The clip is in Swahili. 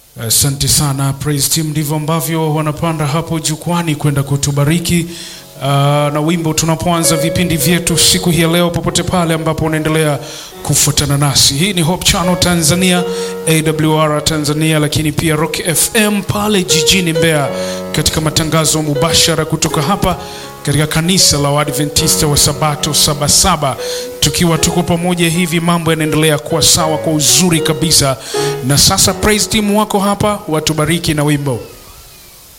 Asante uh, sana praise team, ndivyo ambavyo wanapanda hapo jukwani kwenda kutubariki uh, na wimbo tunapoanza vipindi vyetu siku hii ya leo, popote pale ambapo unaendelea kufuatana nasi. Hii ni Hope Channel Tanzania, AWR Tanzania, lakini pia Rock FM pale jijini Mbeya, katika matangazo mubashara kutoka hapa katika kanisa la Waadventista wa Sabato Sabasaba, tukiwa tuko pamoja hivi, mambo yanaendelea kuwa sawa kwa uzuri kabisa. Na sasa praise team wako hapa, watubariki na wimbo.